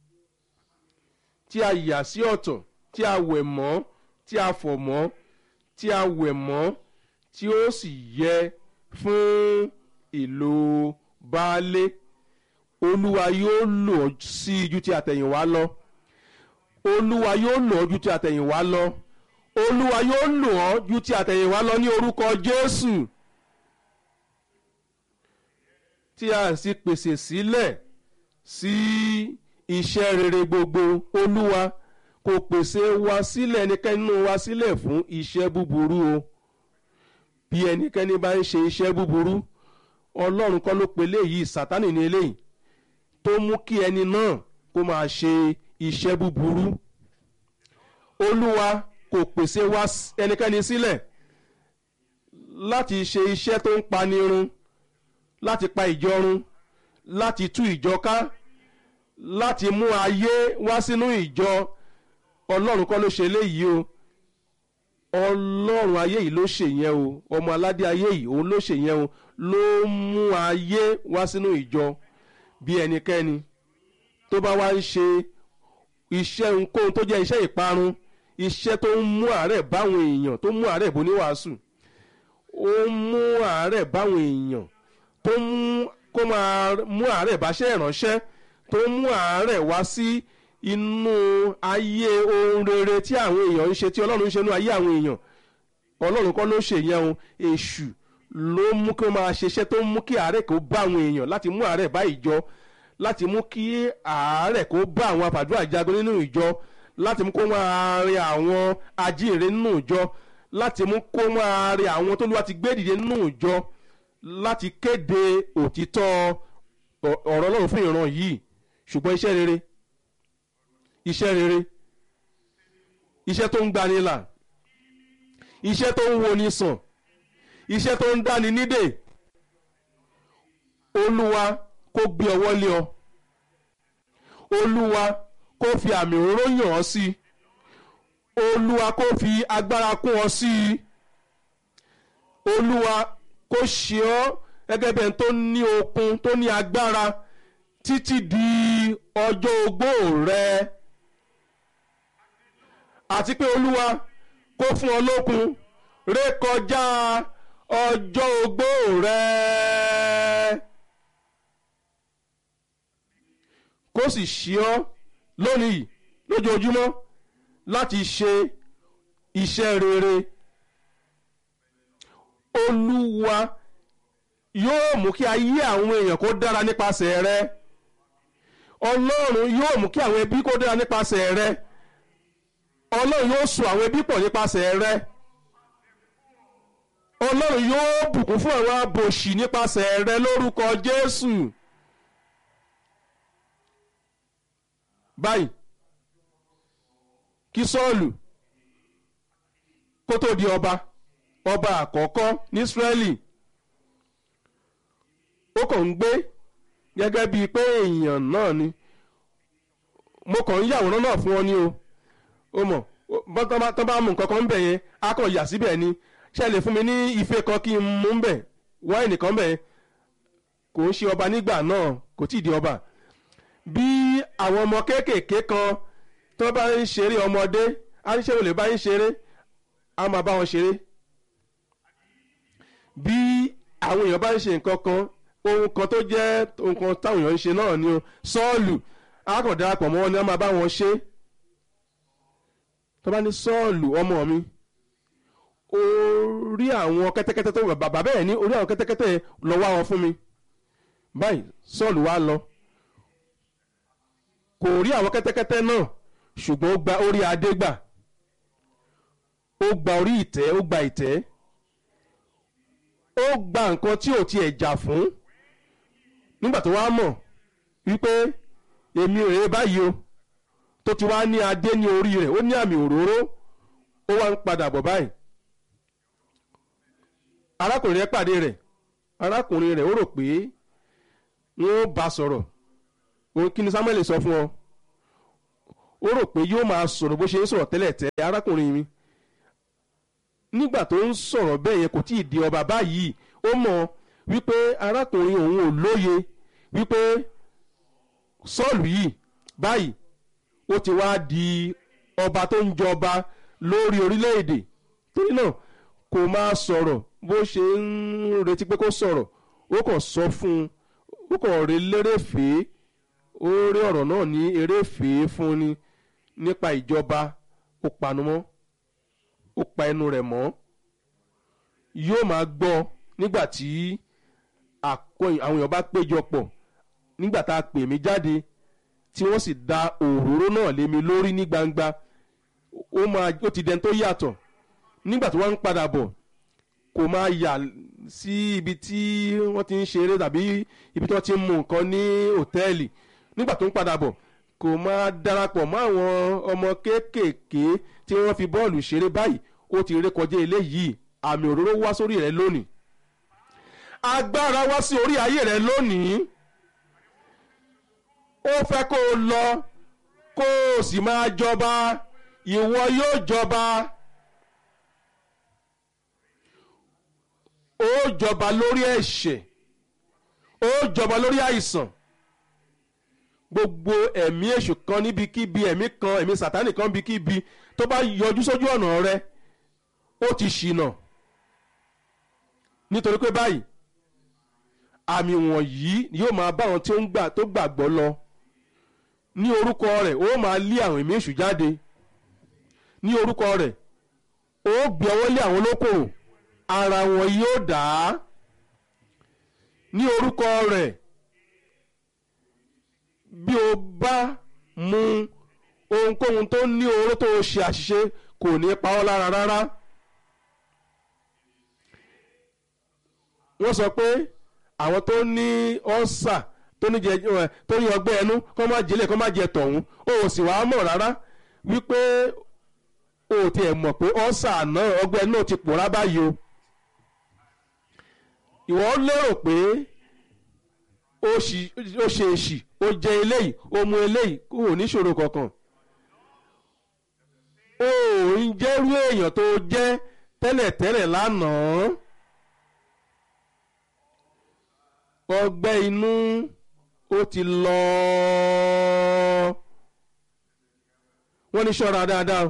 tí a yà sí ọ̀tọ̀ tí a wẹ̀ mọ́ tí a fọ̀ mọ́ tí a wẹ̀ mọ́ tí ó sì yẹ fún ìlò baálé olúwa yóò lò ọ́ sí ju ti àtẹ̀yìnwá lọ olúwa yóò lò ọ́ ju ti àtẹ̀yìnwá lọ olúwa yóò lò ọ́ ju ti àtẹ̀yìnwá lọ ní orúkọ jésù tí a sì pèsè sílẹ̀ sí iṣẹ́ rere gbogbo olúwa kò pèsè wa sílẹ̀ ẹnikẹ́ni nínú wa sílẹ̀ fún iṣẹ́ búburú o bí ẹnikẹ́ni bá ń ṣe iṣẹ́ búburú ọlọ́run kọ́ ló pe léyìí sátánì ní eléyìí tó mú kí ẹni náà kó máa ṣe iṣẹ́ búburú olúwa kò pèsè wa ẹnikẹ́ni sílẹ̀ láti ṣe iṣẹ́ tó ń pani run láti pa ìjọ run láti tú ìjọ ká láti mú ayé wá sínú ìjọ ọlọ́run kọ́ ló ṣe léyìí o ọlọ́run ayé yìí ló ṣe yẹn o ọmọ aládé ayé yìí òun ló ṣe yẹn o ló mú ayé wá sínú ìjọ bí ẹnikẹ́ni tó bá wá ń ṣe iṣẹ́ ohunkóhun tó jẹ́ iṣẹ́ ìparun iṣẹ́ tó ń mú àárẹ̀ báwọn èèyàn tó mú àárẹ̀ bó ní wàásù ó ń mú àárẹ̀ báwọn èèyàn tó mú kó máa mú àárẹ̀ báṣẹ́ ìránṣẹ́ tó mú àárẹ̀ wá sí inú ayé ohun rere tí àwọn èèyàn ń ṣe tí ọlọ́run ń ṣe inú ayé àwọn èèyàn ọlọ́run kọ́ ló ṣe yẹn o èṣù ló mú kí wọ́n máa ṣiṣẹ́ tó ń mú kí àárẹ̀ kó bá àwọn èèyàn láti mú àárẹ̀ bá ìjọ láti mú kí àárẹ̀ kó bá àwọn àfàdúrà jagun nínú ìjọ láti mú kó máa rin àwọn ajíhìnrere nínú ìjọ láti mú kó máa rin àwọn tó lùwà ti gbé dìde nínú ìjọ láti kéde òtítọ́ ọ̀rọ̀ ọlọ́run fún ìran yìí ṣùgbọ́n iṣẹ́ rere iṣẹ́ rere iṣẹ́ tó ń gbani là iṣẹ́ tó ń woni sàn iṣẹ́ tó ń dáni nídè olúwa kó gbé ọwọ́ lé ọ olúwa kó fi àmì òróró yàn ọ́ sí olúwa kó fi agbára kún ọ sí olúwa kó ṣe ọ́ gẹ́gẹ́ bẹ́ẹ̀ tó ní okun tó ní agbára títí di ọjọ́ ogbó rẹ àti pé olúwa kó fún ọ lókun rékọjá ọjọ́ ogbó rẹ kó sì ṣe ọ́ lónìí lójoojúmọ́ láti ṣe iṣẹ́ rere olúwa yóò mú kí ayé àwọn èèyàn kó dára nípasẹ̀ rẹ ọlọ́run yóò mú kí àwọn ẹbí kó dára nípasẹ̀ rẹ ọlọ́run yóò so àwọn ẹbí pọ̀ nípasẹ̀ rẹ ọlọ́run yóò bùkún fún àwọn abòṣì nípasẹ̀ rẹ lórúkọ jésù báyìí kí sọ́ọ̀lù kó tó di ọba ọba àkọ́kọ́ ní ísírẹ́lì ó kàn ń gbé gẹ́gẹ́ bíi pé èèyàn náà ni mo kàn ń yàwòrán náà fún ọ ní o ó mọ̀ tọ́ bá mú nǹkan kan ń bẹ̀ yẹn á kàn yà síbẹ̀ ni ṣe lè fún mi ní ife kan kí n mú ń bẹ̀ wáìnì kan bẹ̀ kò ń ṣe ọba nígbà náà kò tí ì di ọba bí àwọn ọmọ kéékèèké kan tó bá ń ṣeré ọmọdé á ní ṣé o lè bá ń ṣeré á máa bá wọn ṣeré bí àwọn èèyàn bá ń ṣe nǹkan kan ohun kan tó jẹ́ ohun kan táwọn èèyàn ń ṣe náà ni o sọ́ọ̀lù á kàn darapọ̀ mọ́ wọn ni wọ́n máa bá wọn ṣe tó bá ní sọ́ọ̀lù ọmọ mi orí àwọn kẹ́tẹ́kẹ́tẹ́ tó bàbá bẹ́ẹ̀ ní orí àwọn kẹ́tẹ́kẹ́tẹ́ lọ wá wọn fún mi báyìí sọ́ọ̀lù wá lọ kò rí àwọn kẹ́tẹ́kẹ́tẹ́ náà ṣùgbọ́n ó gba orí adé gbà ó gba orí ìtẹ́ ó gba ìtẹ́ ó gba nǹkan tí ò tiẹ̀ jà fún nígbà tó wá mọ̀ wípé èmi rèé báyìí o tó ti wá ní adé ní orí rẹ̀ ó ní àmì òróró ó wá ń padà bọ̀ báyìí arákùnrin rẹ̀ pàdé rẹ̀ arákùnrin rẹ̀ ó rò pé wọ́n bá sọ̀rọ̀ òun kí ni Samuel sọ fún ọ ó rò pé yóò máa sọ̀rọ̀ bó ṣe ń sọ̀rọ̀ tẹ́lẹ̀ tẹ́lẹ̀ arákùnrin mi nígbà tó ń sọ̀rọ̀ bẹ́ẹ̀ yẹn kò tí ì di ọba báyìí ó mọ̀ wípé arákùnrin òun ò lóye wípé sọ́ọ̀lù yìí báyìí ó ti wá di ọba tó ń jọba lórí orílẹ̀-èdè torí náà kò máa sọ̀rọ̀ bó ṣe ń retí pé kó sọ̀rọ̀ ó kàn sọ fún un ó kàn rí lérèfèé ó rí ọ̀rọ̀ náà ní eréfèé fún ni nípa ìjọba ó panu mọ́ ó pa ẹnu rẹ̀ mọ́ yóò máa gbọ́ nígbà tí àwọn èèyàn bá péjọ pọ̀ nígbà tá a pè mí jáde tí wọ́n sì da òróró náà lé mi lórí ní gbangba ó máa ó ti dẹni tó yàtọ̀ nígbà tí wọ́n ń padà bọ̀ kò máa yà sí ibi tí wọ́n ti ń ṣeré tàbí ibi tí wọ́n ti ń mu nǹkan ní hòtẹ́ẹ̀lì nígbà tó ń padà bọ̀ kò máa darapọ̀ mọ́ àwọn ọmọ kéékèèké tí wọ́n fi bọ́ọ̀lù ṣeré báyìí ó ti rékọjá eléyìí àmì òróró wá sórí rẹ lónìí agbára wá sí orí ayé rẹ lónìí ó fẹ́ kó o lọ kó o sì máa jọba ìwọ yóò jọba ó jọba lórí ẹ̀ṣẹ̀ ó jọba lórí àìsàn gbogbo ẹ̀mí èṣù kan níbikíbi ẹ̀mí kan ẹ̀mí sàtánì kan níbikíbi tó bá yọjú sójú ọ̀nà rẹ ó ti ṣìnà nítorí pé báyìí àmì wọ̀nyí yóò máa bá àwọn tí ó ń gbà tó gbàgbọ́ lọ ní orúkọ rẹ̀ ó máa lé àwọn ẹ̀mí èṣù jáde ní orúkọ rẹ̀ ó gbé ọwọ́ lé àwọn olókòrò ara wọn yóò dá ní orúkọ rẹ̀ bí o bá mu ohunkóhun tó ní oró tó ṣe àṣìṣe kò ní pa ọ́ lára rárá. wọ́n sọ pé àwọn tó ní ọ́sà tó ní jẹ tó ní ọgbẹ́ ẹnu kọ́ máa jẹlé kọ́ máa jẹ tọ̀hún o ò sì wá mọ̀ rárá wípé o ò tiẹ̀ mọ̀ pé ọ́sà náà ọgbẹ́ náà ti pòórá báyìí o ìwọ lérò pé ó ṣe èṣì ó jẹ eléyìí ó mu eléyìí kó o níṣòro kankan o ò ń jẹ́rú èèyàn tó jẹ́ tẹ́lẹ̀tẹ́lẹ̀ lánàá. ọgbẹ́ inú ó ti lọ wọ́n ní ṣọ́ra dáadáa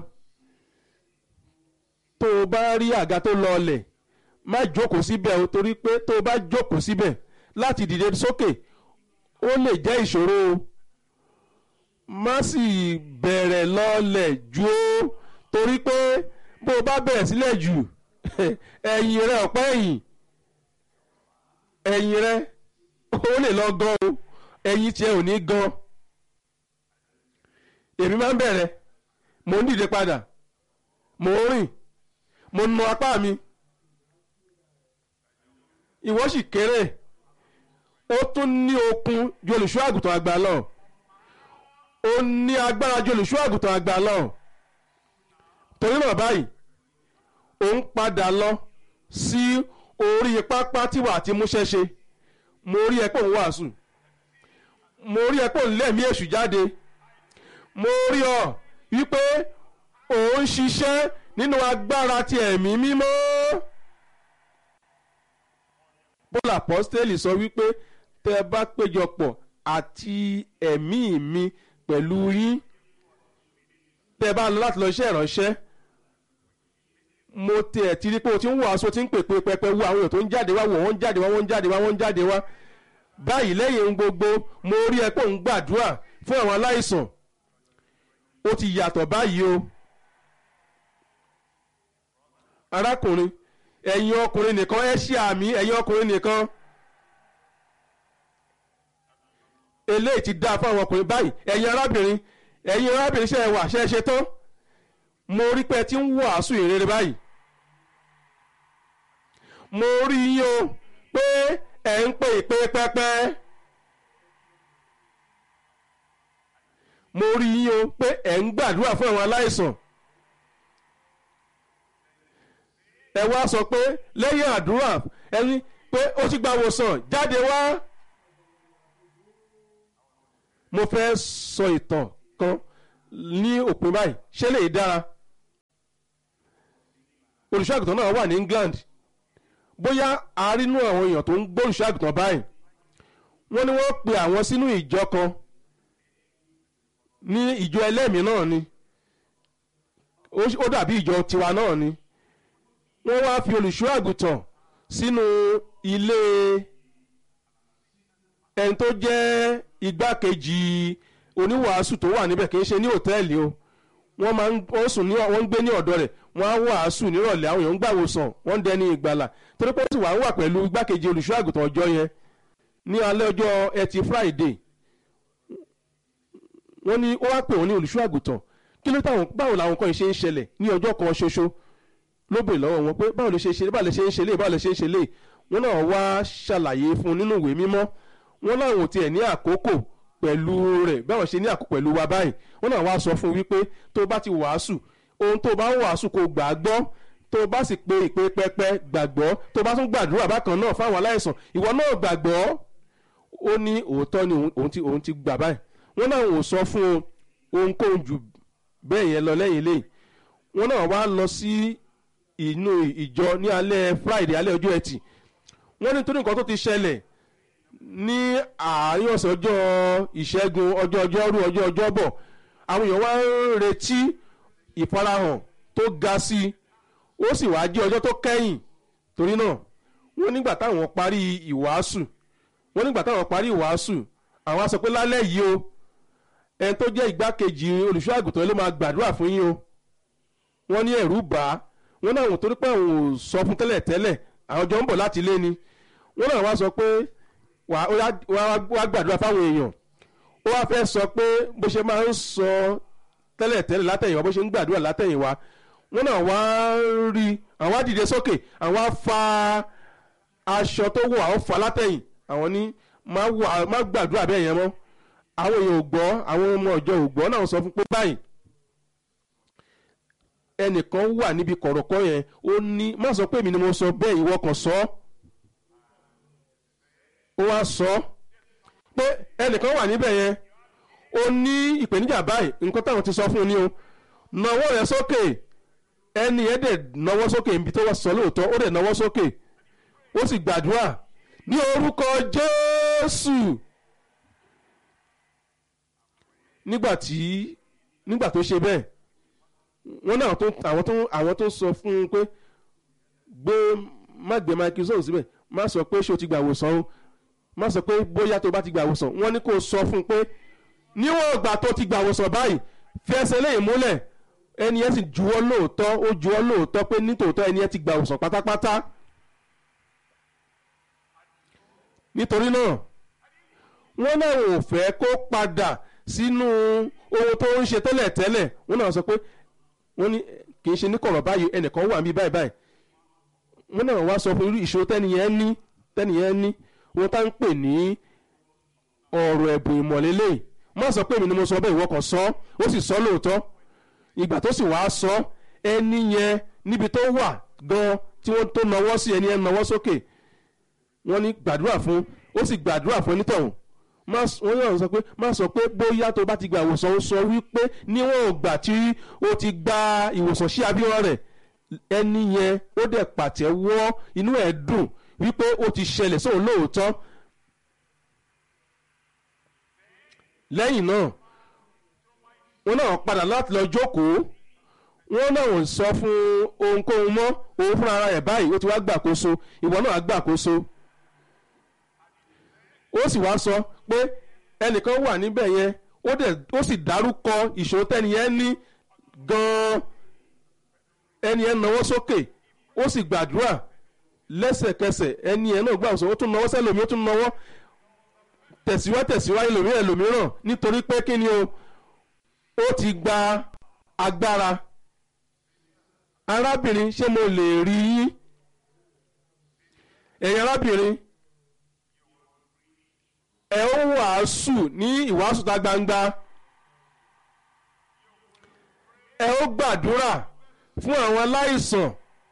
tó o bá rí àga tó lọọlẹ̀ má jókòó síbẹ̀ o torí pé tó o bá jókòó síbẹ̀ láti dìde sókè ó lè jẹ́ ìṣòro o má sì bẹ̀rẹ̀ lọọlẹ̀ jù ó torí pé bó o bá bẹ̀rẹ̀ sílẹ̀ jù ẹ̀yìn rẹ ọ̀pẹ́ ẹ̀yìn ẹ̀yìn rẹ ó lè lọ gan o ẹ̀yin tiẹ̀ ò ní gan èmi máa ń bẹ̀rẹ̀ mò ń dìde padà mò ń rìn mo nu apá mi ìwọ sì kéré ó tún ní okun ju olùṣọ́ àgùntàn àgbà lọ ó ní agbára ju olùṣọ́ àgùntàn àgbà lọ torí náà báyìí ó ń padà lọ sí orí pápá tí wàá ti múṣẹ́ ṣe mo rí ẹ pé òun wàásù mo rí ẹ pé òun lẹ́mìí èṣù jáde mo rí ọ wípé òun ṣiṣẹ́ nínú agbára ti ẹ̀mí mímọ́. Paul apostoli sọ wípé tẹ́ ẹ bá péjọpọ̀ àti ẹ̀mí mi pẹ̀lú yín tẹ́ ẹ bá lọ láti lọ iṣẹ́ ìránṣẹ́ mo tẹ̀ tí rí pé o ti ń wàásù o ti ń pèpè pẹpẹ wo àwọn èèyàn tó ń jáde wá wọ́n ń jáde wá wọ́n ń jáde wá wọ́n ń jáde wá báyìí lẹ́yìn ohun gbogbo mo rí ẹ pé òun gbàdúrà fún àwọn aláìsàn ó ti yàtọ̀ báyìí o arákùnrin ẹ̀yin ọkùnrin nìkan ẹ ṣe àmì ẹ̀yin ọkùnrin nìkan eléyìí ti dáa fún àwọn ọkùnrin báyìí ẹ̀yin arábìnrin ẹ̀yin arábìnrin ṣe é wà ṣe é ṣe tán mo rí pé ẹ ti ń wàásù ìrere báyìí mo rí yín o pé ẹ ń pè pé pẹ́pẹ́ mo rí yín o pé ẹ ń gbàdúrà fún àwọn aláìsàn ẹ wá sọ pé lẹ́yìn àdúrà ẹni pé ó ti gba wòsàn jáde wá mo fẹ́ sọ ìtàn kan ní òpin báyìí ṣé lè dára olùṣọ́ àgùntàn náà wà ní England bóyá àárínú àwọn èèyàn tó ń gbọ́ olùṣọ́ àgùntàn báyìí wọ́n ní wọ́n pe àwọn sínú ìjọ kan ní ìjọ ẹlẹ́mìí náà ni ó dàbí ìjọ tiwa náà ni wọ́n wá fi olùṣọ́ àgùntàn sínú ilé ẹni tó jẹ́ igbákejì oníwàásù tó wà níbẹ̀ kì í ṣe ní hòtẹ́ẹ̀lì o wọ́n máa ń wọ́n sùn ní wọ́n ń gbé ní ọ̀dọ̀ rẹ̀ wọ́n á wàásù nírọ̀lẹ́ àwọn èèyàn ń gbàwòsàn wọ́n ń dẹni ìgbàlà torí pé ó sì wà ń wà pẹ̀lú igbákejì olùṣọ́ àgùntàn ọjọ́ yẹn ní alẹ́ ọjọ́ ẹtì Friday wọ́n ní ó wá pè wọ́n ní olùṣọ́ àgùntàn kí ló táwọn báwo làwọn kan ṣe ń ṣẹlẹ̀ ní ọjọ́ kan ṣoṣo ló bèrè lọ́wọ́ wọn pé báwo lè ṣe ṣe báwo lè ṣe ń ṣe lé báwo lè ṣe ń ṣe lé wọ́n náà wá ṣàlàyé fún un nínú ìwé mímọ́ wọ́n láwọn ò tiẹ̀ ní àkókò pẹ̀lú rẹ̀ báwọn ṣe ní àkókò pẹ̀lú wa báyìí wọ́n náà wá sọ fún un wípé tó bá ti wàásù ohun tó bá ń wàásù kò gbà á gbọ́ tó bá sì pe ìpè pẹpẹ gbàgbọ́ tó bá tún gbàdúrà bákan náà fáwọn aláìsàn ìwọ náà gbàgbọ́ ó ní òótọ́ ni òun ti òun ti gbà báyìí wọ́n náà ò sọ fún un ohunkóhun jù bẹ́ẹ̀ yẹn lọ lẹ́yìn lẹ́yìn wọ́n náà wá lọ sí inú ìjọ ní alẹ́ Friday alẹ́ ọjọ́ ẹtì wọ́n ní torí nǹkan tó ti ṣẹlẹ̀ ní àárín ọ̀sẹ̀ ọjọ́ ìṣẹ́gun ọjọ́ ọjọ́rú ọjọ́ ọjọ́bọ̀ àwọn èèyàn wá ń retí ìfarahàn tó ga sí i ó sì wá jẹ́ ọjọ́ tó kẹ́yìn torí náà wọ́n nígbà táwọn parí ìwàásù wọ́n nígbà táwọn parí ìwàásù àwọn á sọ pé lálẹ́ yìí o ẹni tó jẹ́ igbákejì olùṣọ́ àgùntàn ló máa gbàdúrà fún yín o wọ́n ní ẹ̀rù bà á wọ́n náà wọ́n torí pé àwọn ò sọ fún tẹ́lẹ̀ tẹ́lẹ̀ àwọn jọ ń bọ̀ láti ilé ni wọ́n náà wá sọ pé wá gbàdúrà fáwọn èèyàn ó wá fẹ́ sọ pé bó ṣe máa ń sọ tẹ́lẹ̀ tẹ́lẹ̀ látẹ̀yìnwá bó ṣe ń gbàdúrà látẹ̀yìnwá wọ́n náà wá rí àwọn á dìde sókè àwọn á fa aṣọ tó wọ̀ àwọn fa látẹ̀yìn àwọn ní má gbàdúrà bẹ́ẹ̀ yẹn mọ́ àwọn èèyàn ò gbọ́ àwọn ọmọ ọjọ́ ò gbọ́ náà sọ fún pé báyìí ẹnìkan wà níbi kọ̀rọ̀kọ́ yẹn ó ní má sọ pé èmi ni mo sọ bẹ́ẹ̀ ìwọ kan sọ ó wá sọ pé ẹnìkan wà níbẹ̀ yẹn ó ní ìpèníjà báyìí nǹkan táwọn ti sọ fún un ní o nawọ́ rẹ̀ sókè ẹni yẹn dẹ̀ nawọ́ sókè níbi tó wá sọ lóòótọ́ ó dẹ̀ nawọ́ sókè ó sì gbàdúrà ní orúkọ Jésù nígbà tí nígbà tó ṣe bẹ́ẹ̀ wọ́n náà tó àwọn tó àwọn tó sọ fún un pé gbé má gbé microphone síbẹ̀ má sọ pé ṣé o ti gbà wòsàn o má sọ pé bóyá tó bá ti gbà wòsàn wọ́n ní kó sọ fún un pé níwọ̀n ìgbà tó ti gbà wòsàn báyìí fi ẹsẹ̀ lẹ́yìn múlẹ̀ ẹni yẹn sì juwọ́ lóòótọ́ ó juwọ́ lóòótọ́ pé nítòótọ́ ẹni yẹn ti gbà wòsàn pátápátá nítorí náà wọ́n náà ò fẹ́ kó padà sínú ohun tó ń ṣe tẹ́lẹ̀ tẹ́lẹ̀ wọ́n náà sọ pé wọ́n ní kì í ṣe ní kọ̀rọ̀ báyìí ẹnìkan wà mí báyìí báyìí wọ́n náà wá sọ fún irú ìṣòro tẹ́niyẹn ní tẹ́niyẹn ní wọ́n tá ń pè ní ọ̀rọ̀ ẹ̀bùn ìmọ̀lélẹ̀ má sọ pé èmi ni mo sọ bẹ́ẹ̀ ìwọ kan sọ ó sì sọ lóòótọ́ ìgbà tó sì wàá sọ ẹni yẹn níbi tó wà gan tí wọ́n tó nawọ́ sí ẹni yẹn nawọ́ sókè wọ́n ní gbàdúrà fún ó sì gbàdúrà fún onítọ̀hún wọ́n yàn sọ pé má sọ pé bóyá tó bá ti gba ìwòsàn ó sọ wípé níwọ̀n ìgbà tí ó ti gba ìwòsàn sí abíyàn rẹ̀ ẹni yẹn ó dẹ̀ pàtẹ́wọ́ inú ẹ̀ dùn wípé ó ti ṣẹlẹ̀ sóun lóòótọ́ lẹ́yìn náà wọ́n náà padà láti lọ jókòó wọ́n náà ò sọ fún ohunkóhun mọ́ òun fúnra ara ẹ̀ báyìí ó ti wá gbàkóso ìwọ náà á gbàkóso ó sì wá sọ pé ẹnìkan wà níbẹ̀ yẹn ó dẹ̀ ó sì dárúkọ ìṣòro tẹ́ni yẹn ní gan-an ẹni yẹn nawọ́ sókè ó sì gbàdúrà lẹ́sẹ̀kẹsẹ̀ ẹni yẹn náà gbàgbọ́sọ ó tún nawọ́ sẹ́lòmí ó tún nawọ́ tẹ̀síwá tẹ̀síwá ẹlòmíràn ẹlòmíràn nítorí pé kí ni o ó ti gba agbára arábìnrin ṣé mo lè rí yín ẹ̀yin arábìnrin ẹ ó wàásù ní ìwàásù tá gbangba ẹ ó gbàdúrà fún àwọn aláìsàn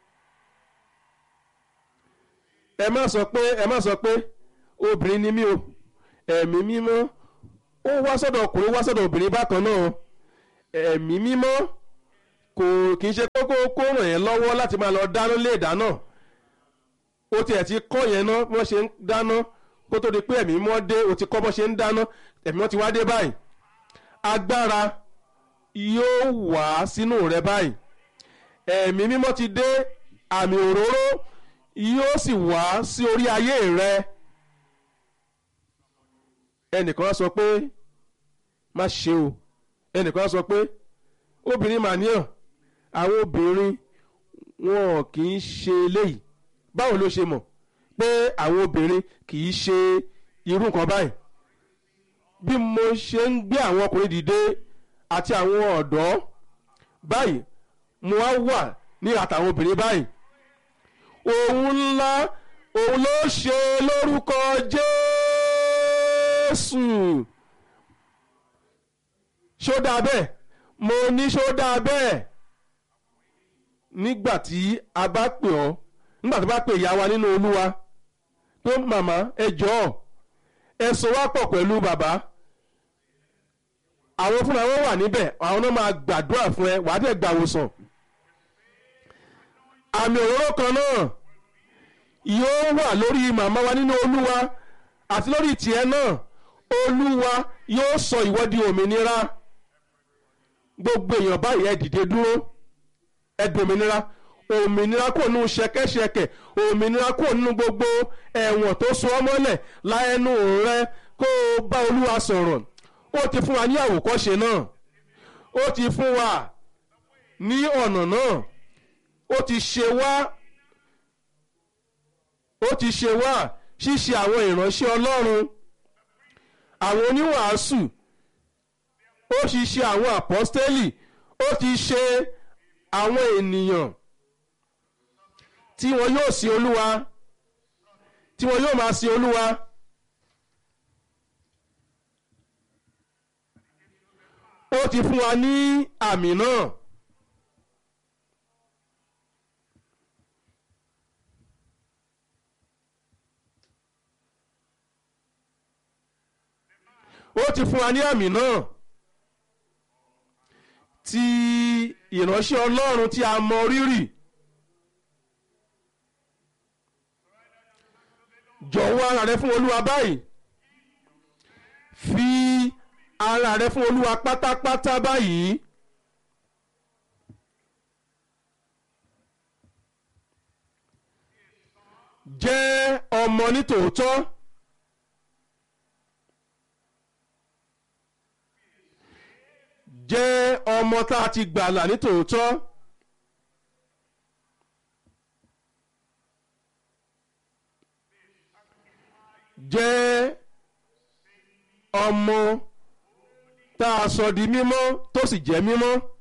ẹ má sọ pé ẹ má sọ pé obìnrin ni mí o ẹ̀mí mímọ́ ó wá sọ́dọ̀ ọkùnrin wá sọ́dọ̀ obìnrin bákan náà ẹ̀mí mímọ́ kò kì í ṣe kókó kó ràn yẹn lọ́wọ́ láti máa lọ dáná lé ìdáná ó tiẹ̀ ti kọ́ yẹn ná bí wọ́n ṣe ń dáná kó tó di pé ẹ̀mí mímọ́ dé ó ti kọ́ bọ́ ṣe ń dáná ẹ̀mí mímọ́ ti wá dé báyìí agbára yóò wá sínú rẹ báyìí ẹ̀mí mímọ́ ti dé àmì òróró yóò sì wá sí orí ayé rẹ ẹnìkan á sọ pé má ṣe o ẹnìkan á sọ pé obìnrin màníyàn àwọn obìnrin wọn kì í ṣe eléyìí báwo ló ṣe mọ̀ pé àwọn obìnrin kì í ṣe irú nǹkan báyìí bí mo ṣe ń gbé àwọn ọkùnrin dìde àti àwọn ọ̀dọ́ báyìí mo wá wà ní àtàwọn obìnrin báyìí òun ńlá òun ló ṣe lórúkọ Jésù ṣó dáa bẹ́ẹ̀ mo ní ṣó dáa bẹ́ẹ̀ nígbà tí a bá pè ọ́ nígbà tó bá pè ìyá wa nínú Olúwa pé màmá ẹ jọ̀ọ́ ẹ so wá pọ̀ pẹ̀lú bàbá àwọn fúnra wọn wà níbẹ̀ àwọn náà máa gbàdúrà fún ẹ wàá dẹ̀ gbàwòsàn àmì òróró kan náà yóò wà lórí màmá wa nínú olúwa àti lórí tiẹ̀ náà olúwa yóò sọ ìwọ di òmìnira gbogbo èèyàn báyìí ẹ dìde dúró ẹ dòmìnira òmìnira kò nínú ṣẹ̀kẹ̀ṣẹ̀kẹ̀ òmìnira kò nínú gbogbo ẹ̀wọ̀n tó so ọ́ mọ́lẹ̀ láẹnu rẹ kó o bá olúwa sọ̀rọ̀ ó ti fún wa ní àwòkọ́ṣe náà ó ti fún wa ní ọ̀nà náà ó ti ṣe wá ó ti ṣe wá ṣíṣe àwọn ìránṣẹ́ ọlọ́run àwọn oníwàásù ó ti ṣe àwọn àpọ́stélì ó ti ṣe àwọn ènìyàn tí wọn yóò sin olúwa tí wọn yóò máa sin olúwa. ó ti fún wa ní àmì náà. ó ti fún wa ní àmì náà ti ìránṣẹ́ ọlọ́run tí a mọ rírì jọ̀wọ́ ara rẹ fún olúwa báyìí fi ara rẹ fún olúwa pátápátá báyìí. jẹ́ ọmọ nítòótọ́. jẹ́ ọmọ tá a ti gbàlà nítòótọ́. jẹ́ ọmọ tá a sọ di mímọ́ tó sì jẹ́ mímọ́.